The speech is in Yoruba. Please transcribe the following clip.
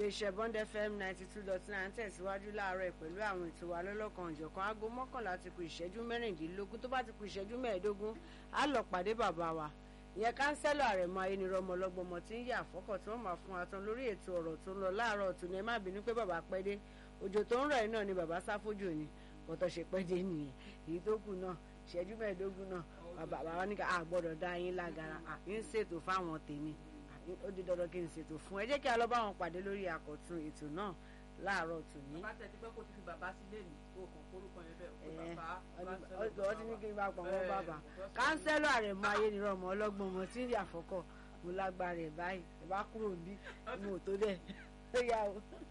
iléeṣẹ́ bond fm ninety two dot nine tẹ̀síwájú láàárọ̀ pẹ̀lú àwọn ètò wa lọ́lọ́kan òjọ̀kan aago mọ́kànlá ti kù ìṣẹ́jú mẹ́rìndínlógún tó bá ti kù ìṣẹ́jú mẹ́ẹ̀ẹ́dógún á lọ pàdé bàbá wa ìyẹn kánsẹ́lọ̀ àrẹ̀mọ ayénirọ́mọ ọlọ́gbọ́mọ tí ń yà àfọ́kọ̀ tí wọ́n máa fún wa tán lórí ètò ọ̀rọ̀ tó ń lọ láàárọ̀ tó ní ẹ má bínú pé bàbá pẹ́ dé òjò tó ń rọ̀ yìí náà ni bàbá sáfójò ni bọ́tọ̀ ṣe pẹ́ dé nìyẹn èyí tó kù náà ìṣẹ́jú mẹ́ẹ̀ẹ́dógún náà bàbá bàbá ní ká àgbọ̀dọ̀ dá yín lágara àfi ń ṣètò fáwọn tèmi ó di dandan kí n ṣètò fún ẹ jẹ́ kí a lọ bá wọn pàdé lórí àkọ́tún ètò náà láàárọ̀ tòní. bàbá tẹ̀ ti pẹ́ kó ti fi bàbá sílé mi kó kàn kórúkọ yẹn bẹ́ẹ̀ kó bàbá ọ ti ní kí n bá pọ̀ wọ́n bàbá kánsẹ́lọ̀ àrẹ̀mọ ayélujára ọlọ́gbọ̀n ọmọ tí ń rí àfọ́kọ̀ mo lágbára ẹ̀ báyìí ẹ̀ bá kúrò bí mo tó dẹ̀ ó yà ó.